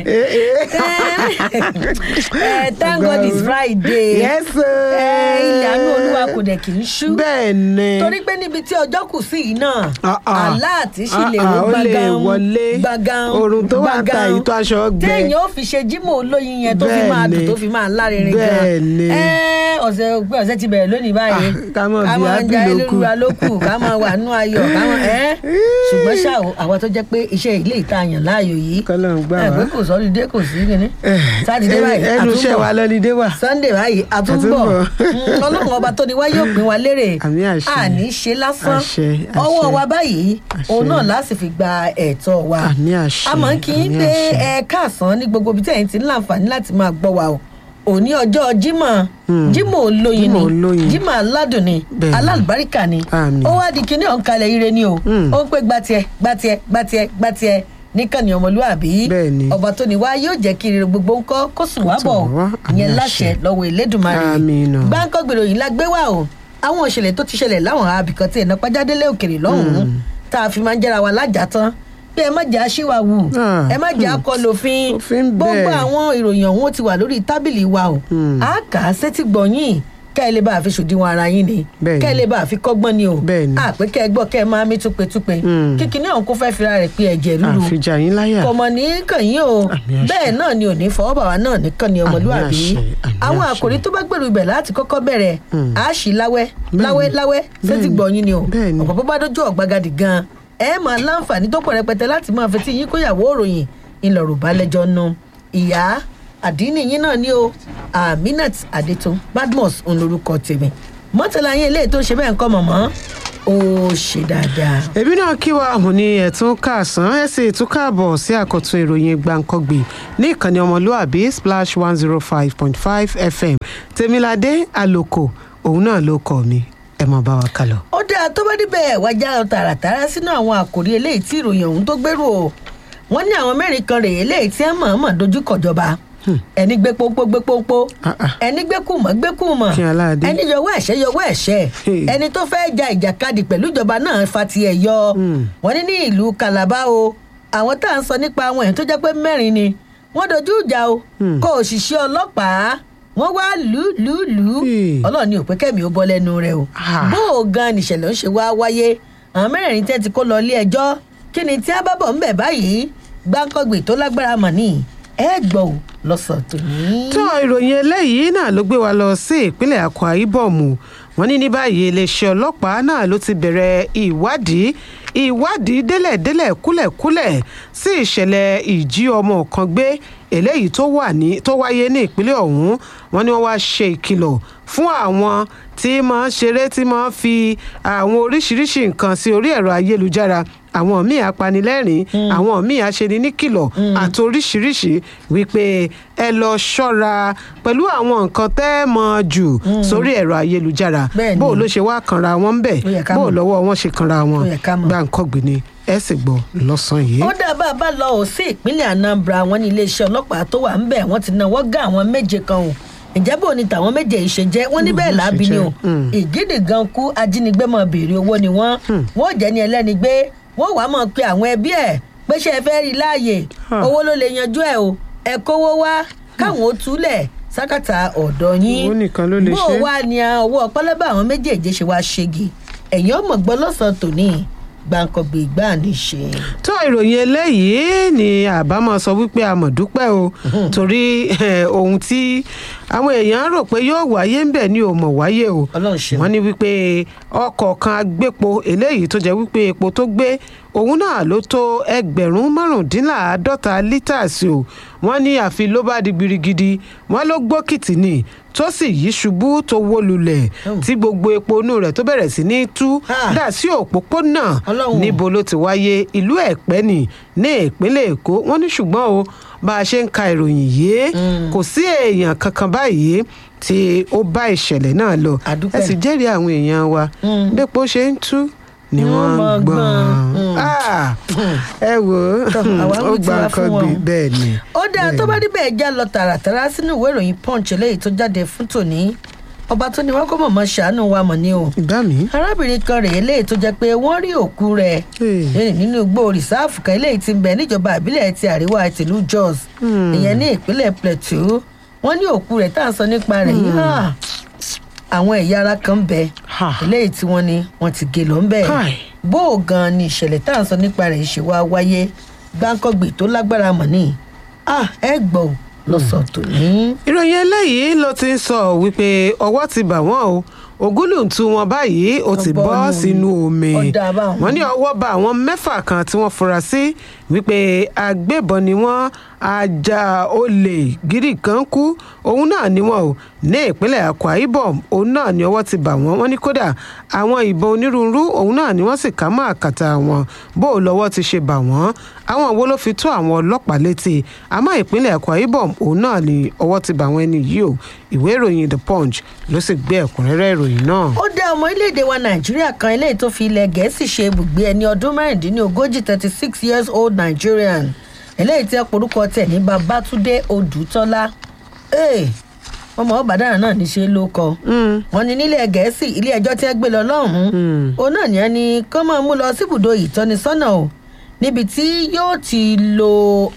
Eh, thank God it's Friday. Yes, sir. Eh, ilẹ̀ àánú olúwa kò dẹ̀ kì í ṣú. bẹ́ẹ̀ ni. torí pé níbi tí ọjọ́ kù sí yìí náà Ah, ah. aláàtí sì lè Ah, wo ah, ó lè gbàgán wọlé. gbàgán Oòrùn tó wà ta gbàgán. yìí tó aṣọ gbẹ. téèyàn ó fi ṣe jímọ̀ olóyin yẹn tó fi Bẹ́ẹ̀ máa dùn ni. tó fi máa lárinrin gan Bẹ́ẹ̀ ni. Eh, ọ̀sẹ̀ òpin ọ̀sẹ̀ ti bẹ̀rẹ̀ lónìí báyìí Ah, ká mọ̀ bí máa happy ja ló kù. elérúra ló kù ká máa wà nú ayọ̀ ká máa ẹ́ ṣùgbọ́n ṣá o àwọn tó jẹ́ pé iṣẹ́ ilé ìtayàn láàyò yìí Kọ́lọ́run gbà ẹ wá. pé kò sọ́lídé kò sí kíní sátidé báyìí ẹnu iṣẹ́ àtúnbọ̀ wa lọ́lídé wà. sunday báyìí àtúnbọ̀ Àtúnbọ̀. Mm, ọlọ́run ọba tó ní wá yóò pín wa lérè Àmì àṣẹ. àní ṣe lásán Àṣẹ, àṣẹ. ọwọ́ wa báyìí Àṣẹ. òun náà láti fi gba ẹ̀tọ́ wa Àmì àṣẹ, a máa ń kí í àmì pé àṣẹ. ẹ káàsán ní gbogbo ibi tí ẹ̀yin ti ń láǹfààní láti máa gbọ́ wa o òní ọjọ́ jímọ̀ jímọ̀ olóyin Jímọ̀ ni olóyin. jímọ̀ aládùn ni Bẹ́ẹ̀ni. alálùbáríkà ni Àmín. ó wá di kíní ọ̀nkalẹ̀ ire ni o Mm. ó ń pè gbatiẹ gbatiẹ gbatiẹ gbatiẹ níkànnì ọmọlúwàbí Bẹ́ẹ̀ni. ọba tó ní wá yóò jẹ́ kí ire gbogbo ńkọ́ kó sùn wá Kó bọ̀ sùn wá, àmì ìyẹn àṣẹ. láṣẹ lọ́wọ́ Elédùmarè Àmín o. gbáǹkọ́ gbèrò yìí la gbé wá o àwọn òṣèlè tó ti ṣẹlẹ̀ láwọn abìkan tí ẹ̀nà pàjádélé òkèrè lọ́hùn-ún tá a fi máa ń jẹ́ra wa lájà tán pé ẹ má jẹ́ aṣíwáwù Ah, ẹ má jẹ́ hmm. akọlù òfin Òfin gbogbo bẹ́ẹ̀. àwọn ìròyìn ọ̀hún ó ti wà lórí tábìlì wa o Hmm. a kà á sétí gbọ̀nyìn kẹ́ ẹ lè bá a fi ṣòdiwọ̀n ara yín ni Bẹ́ẹ̀ni. kẹ́ ẹ lè bá a fi kọ́gbọ́n ni o Bẹ́ẹ̀ni. àpé kẹ́ ẹ gbọ́ kẹ́ ẹ máa mí túpetúpe Hmm. kíkiní ọ̀hún kó fẹ́ fira rẹ̀ pé ẹ̀jẹ̀ ríru àfijà yín láyà. kọmọ ní kàn yín o Àmì àṣẹ. bẹ́ẹ̀ náà ni ò ní fọwọ́ bàwá náà nìkan ni ọmọlúwàbí àṣẹ, àmì àwọn àṣẹ. àkòrí tó bá gbèrú ibẹ̀ láti kọ́kọ́ bẹ̀rẹ̀ Mm. á sì láwẹ́ Bẹ́ẹ̀ni. láwẹ́ láwẹ́ sétí Bẹ́ẹ̀ni. gbọ̀nyìn ni o Bẹ́ẹ̀ni. ọ̀pọ̀ bó bá dójú ọ̀gbagadì gan ẹ máa láǹfààní tó pọ̀ rẹpẹtẹ láti máa fetí yín kóyàwó òròyìn ńlọrọ̀ balẹ̀jọ́ nu ìyá àdínì yín náà ni o aminat adetun badmus ń lorúkọ tèmi mọ́tàlá yín eléyìí tó ń ṣe bẹ́ẹ̀ ń kọ́ mọ̀mọ́ ó ṣe dáadáa. èmi náà kí wa mo ní ẹ̀tún kàásán ẹ̀ sì tún káàbọ̀ sí àkọ́tún ìròyìn gbàǹkangbè ní ìkànnì ọmọlúàbí splash one zero five point five fm tèmiládé àlòkò òun náà ló kọ mi ẹ máa bá wa kálọ. ó dáa tó bá níbẹ̀ wájà lọ tààràtàrà sínú àwọn àkòrí eléyìí tí ìròyìn ọ̀hún tó gbèrú o wọ́n ní àwọn mẹ́rin kan rèé eléyìí tí wọ́n mọ̀ọ́mọ̀ dojú kọjọba ẹni gbé pópó gbé pópó Ah, ah. ẹni gbé kùmọ̀ gbé kùmọ̀ Kí aláàdé. ẹni yọwọ́ ẹ̀ṣẹ́ yọwọ́ ẹ̀ṣẹ́ Hey. ẹni tó fẹ́ ja ìjàkadì pẹ̀lú ìjọba náà fa tiẹ̀ yọ Hmm. wọ́n ní ní ìlú Calabar o àwọn tá à ń sọ nípa àwọn èèyàn tó jẹ́ pé mẹ́rin ni wọ́n dojú ìjà o Hmm. kó òṣìṣẹ́ ọlọ́pàá wọ́n wá lù lù lù Hey. ọlọ́run ní òpé kẹ́mi ó bọ́ lẹ́nu rẹ̀ o Ah. bó o gan nìṣẹ̀lẹ̀ ń ṣe wá wáyé àwọn mẹ́rẹ̀ẹ̀rin tẹ́ ti kó lọ ilé ẹjọ́ kí ni tí a bá bọ̀ ń bẹ̀ báyìí gbáǹkọ́gbè tó lágbára mọ̀ ní ẹ gbọ́ ò lọ́sàn tòní. tó ìròyìn eléyìí náà ló gbé wa lọ sí ìpínlẹ̀ akwa ibom wọ́n ní ní báyìí iléeṣẹ́ ọlọ́pàá náà ló ti bẹ̀rẹ̀ ìwádìí ìwádìí délẹ̀délẹ̀ kúlẹ̀kúlẹ̀ sí ìṣẹ̀lẹ̀ ìjí ọmọ kan gbé eléyìí tó wà ní tó wáyé ní ìpínlẹ̀ ọ̀hún wọ́n ní wọ́n wá ṣe ìkìlọ̀ fún àwọn tí máa ń ṣeré tí máa ń fi àwọn oríṣiríṣi nǹkan sí orí ẹ̀rọ ayélujára àwọn míì apanilẹ́rìn àwọn míì aṣeni níkìlọ̀ àti oríṣiríṣi wípé ẹ lọ ṣọ́ra pẹ̀lú àwọn nǹkan tẹ́ ẹ mọ̀ jù sórí ẹ̀rọ ayélujára Bẹ́ẹ̀ni. bó o ló ṣe wá kanra wọn bẹ̀ Ó yẹ ká bó o mọ̀. lọ́wọ́ wọn ṣe kanra wọn Ó yẹ ká mọ̀. gbàǹkọ́gbì ni ẹ sì gbọ́ lọ́sàn-án yìí. ó dábàá bá lọ ò sí ìpínlẹ̀ Anambra wọn ní iléeṣẹ́ ọlọ́pàá tó wà ń bẹ̀ wọ́n ti náwó gá àwọn méje kan o ǹjẹ́ bò ní tàwọn méje yìí ṣe jẹ́ wọ́n ní bẹ́ẹ̀ bó ṣe láàbí ni o jẹ́, mm. ìgídì gan kú ajínigbé mọ̀ béèrè owó ni wọ́n wọ́n jẹ́ ní ẹlẹ́ni gbé wọ́n wàá mọ̀ pé àwọn ẹbí ẹ̀ pé ṣe é fẹ́ rí láàyè Huh. owó ló lè yanjú ẹ̀ o ẹ̀ kówó wá káwọn ó túlẹ̀ sákàtà ọ̀dọ̀ yín Owó nìkan ló lè bó ṣe. wá ni owó ọpọlọbà àwọn méjèèjì ṣe wá ṣégi ẹ̀yìn ọmọ gbọ́ lọ́sàn-án tòní gbàǹkọ̀gbè ìgbà ní ṣe. tó ìròyìn eléyìí ni àbámọ̀ sọ wípé a mọ̀ dúpẹ́ o torí eh, ohun tí àwọn èèyàn rò pé yóò wáyé ń bẹ̀ ni ò mọ̀ wáyé o Ọlọ́run ṣeun. wọ́n ní wípé ọkọ̀ kan agbépo eléyìí tó jẹ́ wípé epo tó gbé òun náà ló tó ẹgbẹ̀rún márùndínláàádọ́ta lítàsì o wọ́n ní àfi ló bá di gbirigidi wọ́n ló gbókìtì ni tó sì yí ṣubú tó wó lulẹ̀ tí gbogbo epo inú rẹ̀ tó bẹ̀rẹ̀ sí ní tú Ha. dà sí òpópónà Ọlọ́run. níbo ló ti wáyé ìlú ẹ̀pẹ́ ní ní ìpínlẹ̀ èkó wọ́n ní ṣùgbọ́n o bá a ṣe ń ka ìròyìn yìí kò sí èèyàn kankan báyìí tí ó bá ìṣẹ̀lẹ̀ náà lọ A dúpẹ́. ẹ sì jẹ́rìí àwọn èèyàn wa Mm. bẹ́pọ̀ ṣe ń tú ni Ni wọ́n wọ́n máa ń gbọ́n gbọ́n. Ah, ẹ wò Tọ́, àwa ń ó wí gba tiwa nǹkan fún gbé wọn. bẹ́ẹ̀ ni. ó dáa tó bá níbẹ̀ já lọ tààràtàrà sínú ìwé ìròyìn punch eléyìí tó jáde fún tòní ọba tó ní wọn kó mọ̀mọ́ ṣàánú wa mọ̀ ni o ìgbà mi. arábìnrin kan rèé léyìí tó jẹ́ pé wọ́n rí òkú rẹ̀ Hey. lẹ́yìn nínú igbó rìsáàfù kan eléyìí ti ń bẹ níjọba ìbílẹ̀ ti àríwá tìlú jos ìyẹn ní ìpínlẹ̀ plateau wọ́n ní òkú rẹ̀ tá à ń sọ nípa rẹ̀ yìí hàn àwọn ẹ̀yà ara kan ń bẹ Ha. eléyìí tí wọ́n ní wọ́n ti gé lọ ń bẹ̀ Kai. bó o gan ni ìṣẹ̀lẹ̀ tá à ń sọ nípa rẹ̀ ṣe wá wáyé gbáǹkọ́gbì tó lágbára mọ̀ ní ah ẹ gbọ́ ò lọ́sọ̀ tòní. ìròyìn eléyìí ló ti ń sọ wípé ọwọ́ ti bà wọ́n o ògúlùntún wọn báyìí ó ti Wọ́n bọ́ bọ́ nù sínú omi ọ̀dà báwọn. wọ́n ní ọwọ́ bá àwọn mẹ́fà kan tí wọ́n fura sí wípé agbébọn ni wọ́n ajá olè gírí kan kú òun náà ni wọ́n o ní ìpínlẹ̀ akwa ibom òun náà ni ọwọ́ ti bà wọ́n wọ́n ní kódà àwọn ìbọn onírúurú òun náà ni wọ́n sì ká mọ́ àkàtà wọn bó o lọ́wọ́ ti ṣe bà wọ́n àwọn wo ló fi tó àwọn ọlọ́pàá létí àmọ́ ìpínlẹ̀ akwa ibom òun náà ni ọwọ́ ti bà wọ́n ẹni yìí o ìwé ìròyìn the punch ló sì gbé ẹ̀kúnrẹ́rẹ́ ìròyìn náà. ó dá ọmọ orílẹ̀-èdè wa nàìjíríà kan eléyìí tó fi ilẹ̀ gẹ̀ẹ́sì ṣe ibùgbé ẹni ọdún mẹ́rìndínlógójì thirty six years old nigerian eléyìí tí ọ̀pọ̀lọpọ̀ tẹ̀ ní babatunde odùtọ́lá ee ọmọ ọbàdàn náà níṣẹ́ ló kọ wọn ní nílẹ̀ gẹ̀ẹ́sì ilé ẹjọ́ tí wọ́n gbé lọ lọ́hùn-ún òun náà ní ẹni kọ́ máa mú lọ síbùdó ìtọ́nisọ́nà o níbi tí yóò ti lo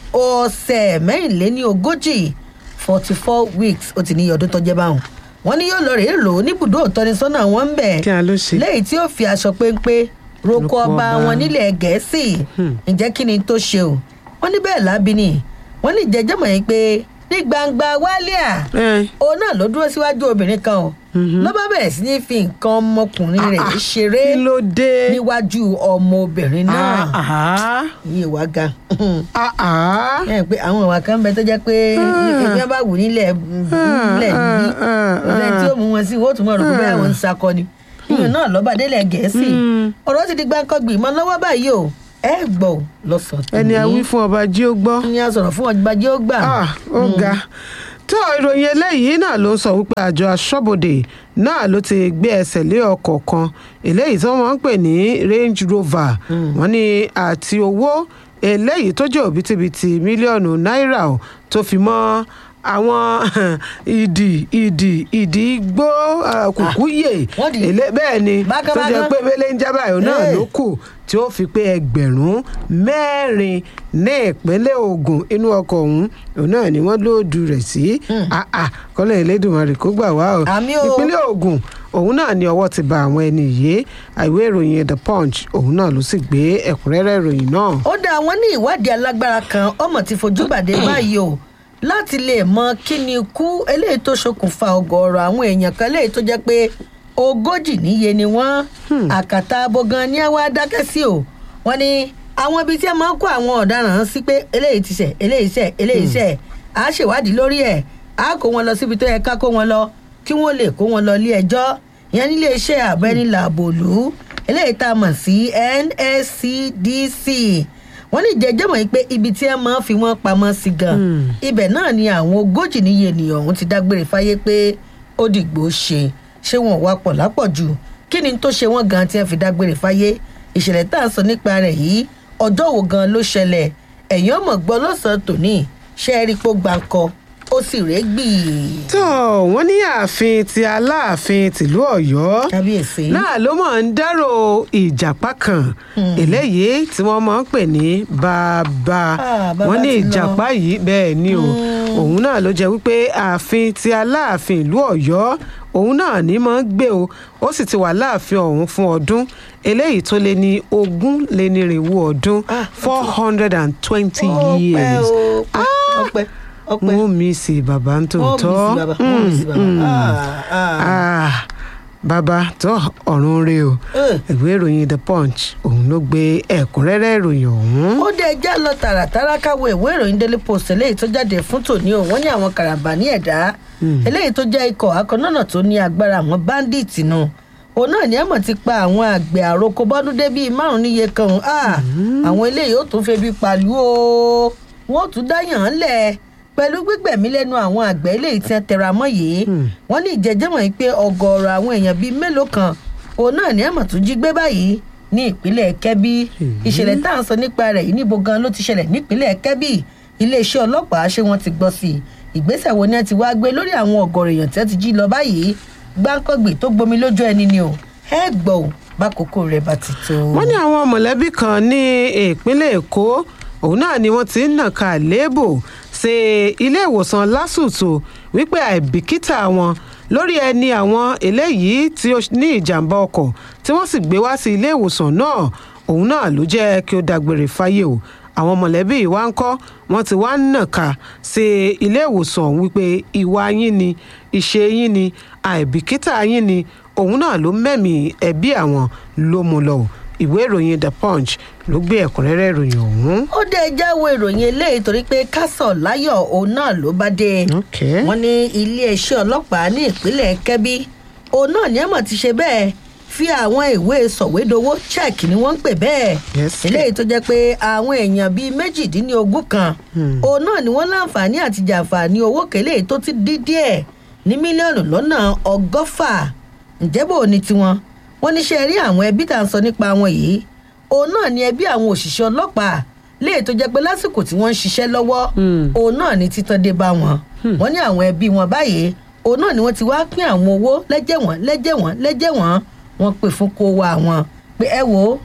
ọ̀sẹ̀ mẹ́rìnléní ogójì forty four weeks ó ti ní ọdún tó jẹ́ báwọn wọn ní yóò lọ rèé lò ó níbùdó ìtọ́nisọ́nà wọn ń bẹ̀ kí a ló ṣe. lẹ́yìn tí ó fi aṣọ péńpé roko Roko ọba ọba. wọn nílẹ̀ gẹ̀ẹ́sì ǹjẹ́ kí ni tó ṣe o wọ́n ní bẹ́ẹ̀ lábí ni wọ́n ní jẹjẹ́ mọ̀ yín pé ní gbangba wálíà ẹ òun náà ló dúró síwájú obìnrin kan o ló bá bẹ̀rẹ̀ sí ní fi nǹkan ọmọkùnrin rẹ̀ Ah, ah. ṣeré kí ló dé. níwájú ọmọbìnrin náà Ah, ah, yìí wá ga ah, ah. ẹ pé àwọn ìwà kan bẹ tó jẹ́ pé ẹgbẹ́ bá wù nílẹ̀ nílẹ̀ níbí ọ̀sẹ̀ tí ó mú wọn sí wọ́n tún mọ̀ rò pé bẹ́ẹ̀ wọ́n ń sakọ ni ìyẹn náà lọ́ba délẹ̀ gẹ̀ẹ́sì ọ̀rọ̀ ti di gbáǹkọ́gbì mọ́ lọ́wọ́ báyìí o ẹ gbọ́ ò lọ́sọ̀tún ẹni a wí fún ọba jí ó gbọ́. ní a sọ̀rọ̀ fún ọjọ́ bàjẹ́ ó gbà. Ah, ó ga tó ìròyìn eléyìí náà ló ń sọ wípé àjọ aṣọ́bodè náà ló ti gbé ẹsẹ̀ lé ọkọ̀ kan eléyìí tí wọ́n ń pè ní range rover wọ́n ní àti owó eléyìí tó jẹ́ òbítíbitì mílíọ̀nù náírà ò tó fi mọ́ àwọn ìdì ìdì ìdì igbó ah, kùkúyè wọ́n dì í. èlé- bẹ́ẹ̀ ni Bákan tó jẹ́ bákan. pé mélé ń jábà yòó náà Hey. ló kù tí ó fi pé ẹgbẹ̀rún mẹ́rin ní ìpínlẹ̀ Ògùn inú ọkọ̀ ọ̀hún òun náà ni wọ́n lóòdù rẹ̀ sí kọ́lẹ̀ Elédùmarè kó gbà wá o Àmín o. ìpínlẹ̀ Ògùn òun náà ni ọwọ́ ti ba àwọn ẹni yìí àìwé ìròyìn The Punch òun náà ló sì gbé ẹ̀kúnrẹ́rẹ́ ìròyìn náà. ó dá àwọn ní ìwádìí alágbára kan ọmọ tí fojú bàdé báyìí o láti lè mọ kí ni ikú eléyìí tó ṣokùnfà ọgọọrọ àwọn èèyàn kan eléyìí tó jẹ pé ogójì níye ni wọn àkàtà abo gan ni àwa dákẹ́ sí o wọn ní àwọn ibi tí a máa ń kó àwọn ọ̀daràn sí pé eléyìí ti ṣẹ̀ eléyìí ṣẹ̀ eléyìí ṣẹ̀ á ṣèwádìí lórí ẹ̀ á kó wọn lọ síbi tó yẹ ká kó wọn lọ kí wọ́n lè kó wọn lọ ilé ẹjọ́ ìyẹn nílé iṣẹ́ àbẹ́nilàbòlú eléyìí tá a mọ̀ sí nscdc wọ́n ní jẹjẹ́ mọ̀ pé ibi tí ẹ máa ń fi wọ́n pamọ́ sí gan ibẹ̀ náà ni àwọn ogójì níye ènìyàn ọ̀hún ti dágbére fáyé pé ó dìgbò ṣe ṣé wọn wá pọ̀ lápọ̀jù kí ni tó ṣe wọ́n gan tí wọ́n fi dágbére fáyé ìṣẹ̀lẹ̀ tá à ń sọ nípa rẹ̀ yìí ọjọ́ wo gan ló ṣẹlẹ̀ ẹ̀yìn ọmọ gbọ́ lọ́sàn-án tòní ṣe é rí pó gbáǹkọ ó sì rèé gbì tó wọ́n ní ààfin ti aláàfin tìlú Ọ̀yọ́ kábíyèsí. náà ló máa ń dárò ìjàpá kan eléyìí tí wọ́n máa ń pè ní bàbá Ah, bàbá wọ́n ní ti lọ. ìjàpá yìí bẹ́ẹ̀ ni o òun náà ló jẹ́ wípé ààfin ti aláàfin ìlú Ọ̀yọ́ òun náà ní máa ń gbé o ó sì ti wà láàfin ọ̀hún fún ọdún eléyìí tó lé ní ogún lé ní irínwó ọdún Ah, four hundred and twenty ọpẹ́ years o ọpẹ́ ọpẹ́ wọ́n mi sí bàbá ń wọ́n tòótọ́ mi sí bàbá wọ́n mi sí bàbá. Mm, mm. Ah, ah. Ah, bàbá tó ọ̀run rè o Eh. ìwé ìròyìn the punch òun ló gbé ẹ̀kúnrẹ́rẹ́ ìròyìn ọ̀hún. ó dé ẹjá lọ tààràtàrà káwọ ìwé ìròyìn daily post eléyìí tó jáde fún tòní o wọ́n ní àwọn karambà ní ẹ̀dá eléyìí tó jẹ́ ikọ̀ akọ̀nọ́nà tó ní agbára àwọn báńdíìtì nù òun náà ní ẹ̀mọ̀ ti pa àwọn àgbẹ̀ àròkọ bọ́dún dé bíi márùn níye kan ah, àwọn eléyìí ó tún febi pàlú o wọ́n ó tún dáyàn án lẹ̀ pẹ̀lú gbígbẹ̀mí lẹ́nu àwọn àgbẹ̀ eléyìí tí wọ́n tẹra mọ́ yìí wọ́n ní ìjẹ́jẹ́mọ̀ yìí pé ọgọ́rọ̀ àwọn èèyàn bíi mélòó kan òun náà ní ẹ̀mọ̀ tún jí gbé báyìí ní ìpínlẹ̀ kẹ́bí ìṣẹ̀lẹ̀ tá à ń sọ nípa rẹ̀ yìí níbo gan ló ti ṣẹlẹ̀ nípínlẹ̀ kẹ́bí iléeṣẹ́ ọlọ́pàá ṣé wọ́n ti gbọ́ sí i ìgbésẹ̀ wo ni ẹ ti wá gbé lórí àwọn ọ̀gọ̀rọ̀ èèyàn tí wọ́n ti jí lọ báyìí gbáǹkọ́gbì tó gbomi lójú ẹni ni o ẹ gbọ́ ò bákòókò rẹ̀ bá ti tó. wọ́n ní àwọn mọ̀lẹ́bí kan ní ìpínlẹ̀ èkó òun náà ni wọ́n ti ń nàka àléébò ṣe ilé ìwòsàn lásùtò wípé àìbìkítà wọn lórí ẹni àwọn eléyìí tí ó ní ìjàmbá ọkọ̀ tí wọ́n sì gbé wá sí ilé ìwòsàn náà òun náà ló jẹ́ kí ó dágbére fáyé o àwọn mọ̀lẹ́bí ìwà ń kọ́ wọ́n ti wá ń nàka sí ilé ìwòsàn ọ̀hún wípé ìwà yín ni ìṣe yín ni àìbìkítà yín ni òun náà ló mẹ́mí ẹbí àwọn ló mú lọ ìwé ìròyìn the punch ló gbé ẹ̀kúnrẹ́rẹ́ ìròyìn ọ̀hún. ó dé jáwé ìròyìn eléyìí torí pé kásọ̀ láyọ̀ òun náà ló bá dé Okay. wọ́n ní iléeṣẹ́ ọlọ́pàá ní ìpínlẹ̀ kẹ́bí òun náà ní ẹ̀mọ̀ ti ṣe bẹ́ẹ̀ fi àwọn ìwé sọ̀wédowó check ni wọ́n ń pè bẹ́ẹ̀ Yes. eléyìí tó jẹ́ pé àwọn èèyàn bíi méjìdínlógún kan òun náà ni wọ́n láǹfààní àti jàǹfààní owó kélé tó ti dí díẹ̀ ní mílíọ̀nù lọ́nà ọgọ́fà ǹjẹ́ bò ní tiwọn wọ́n ní ṣe rí àwọn ẹbí tá à ń sọ nípa wọn yìí òun náà ni ẹbí àwọn òṣìṣẹ́ ọlọ́pàá léè tó jẹ́ pé lásìkò tí wọ́n ń ṣiṣẹ́ lọ́wọ́ òun náà ni títàn dé bá wọn wọ́n ní àwọn ẹbí wọn báyìí òun náà ni wọ́n ti wá pín àwọn owó lẹ́jẹ̀ wọ́n lẹ́jẹ̀ wọ́n lẹ́jẹ̀ wọ́n wọ́n pè fún kó wa wọn pé ẹ wò ó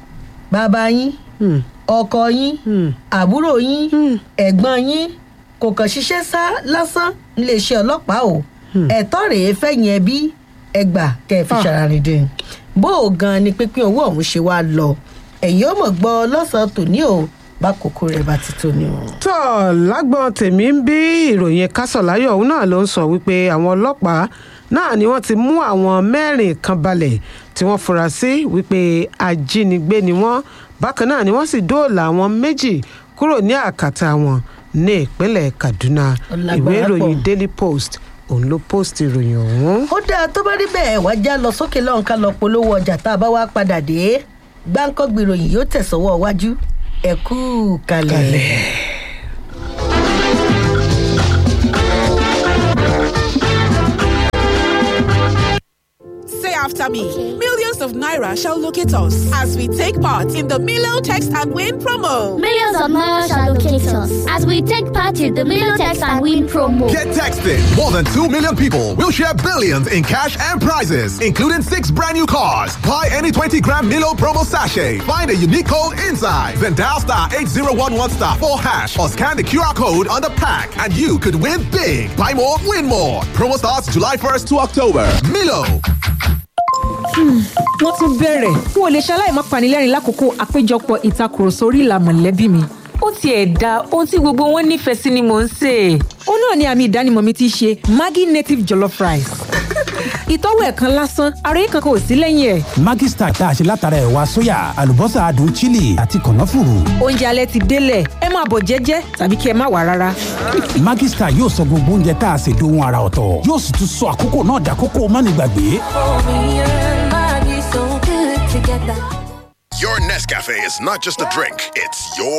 bàbá yín Hmm. ọkọ yín Hmm. àbúrò yín ẹ̀gbọ́n yín kò kàn ṣiṣẹ́ sá lásán níléeṣẹ́ ọlọ́pàá o ẹ̀tọ́ rèé fẹ̀yìn ẹbí ẹgbà kẹ́ ẹ fi Ah. ṣàràrìndìn bó o gan ni pínpín owó ọ̀hún ṣe wá lọ ẹ̀yin ó mọ̀ gbọ́ lọ́sàn-án tòní o bá kókó rẹ̀ bá ti tó ni o. tọ́ lágbọ́n tèmi ń bí ìròyìn kásọ̀láyọ̀ òun náà ló ń sọ wípé àwọn ọlọ́pàá náà ni wọ́n ti mú àwọn mẹ́rin kan balẹ̀ tí wọ́n fura sí wípé ajínigbé ni wọ́n bákan náà ni wọ́n sì dóòlà àwọn méjì kúrò ní àkàtà wọn ní ìpínlẹ̀ kaduna Ó lágbára ìwé ìròyìn pọ̀. daily post òun ló post ìròyìn ọ̀hún. ó dáa tó bá rí bẹ́ẹ̀ wá já lọ sókè lọ́hùn ká lọ polówó ọjà tá a bá wá padà dé gbáǹkọ́gbì ìròyìn yóò tẹ̀sọ́wọ́ wájú ẹ̀kú kalẹ̀. Say after me. Millions of Naira shall locate us as we take part in the Milo Text and Win promo. Millions of miles shall locate us as we take part in the Milotex and Win promo. Get texted. More than 2 million people will share billions in cash and prizes, including six brand new cars. Buy any 20 gram Milo promo sachet. Find a unique code inside. Then dial star 8011 star 4 hash or scan the QR code on the pack and you could win big. Buy more, win more. Promo starts July 1st to October. Milo. wọ́n tún bẹ̀rẹ̀ n ò lè ṣaláì má panilẹ́rìn lákòókò àpéjọpọ̀ ìtakùrọ̀sọ orí ìlà mọ̀lẹ́bí mi. ó tiẹ̀ da ohun tí gbogbo wọn nífẹ̀ẹ́ sí ni mò ń sè é. ó náà ni àmì ìdánimọ̀ mi ti ṣe maggi native jollof rice. ìtọ́wò ẹ̀ kan lásán ara yìí kankan ò sí lẹ́yìn ẹ̀. Maggi Star tá a ṣe látara ẹ̀wà sóyà àlùbọ́sà adùn chili àti kànáfùrù. oúnjẹ alẹ́ ti délẹ̀ ẹ máa bọ̀ jẹ́jẹ́ tàbí kí ẹ má wà rárá. Maggi Star yóò sọ gbogbo oúnjẹ tá a ṣe dohun ara ọ̀tọ̀ yóò sì tún sọ àkókò náà dàkókò mánigbàgbé. Your Nescafe is not just a drink, it's your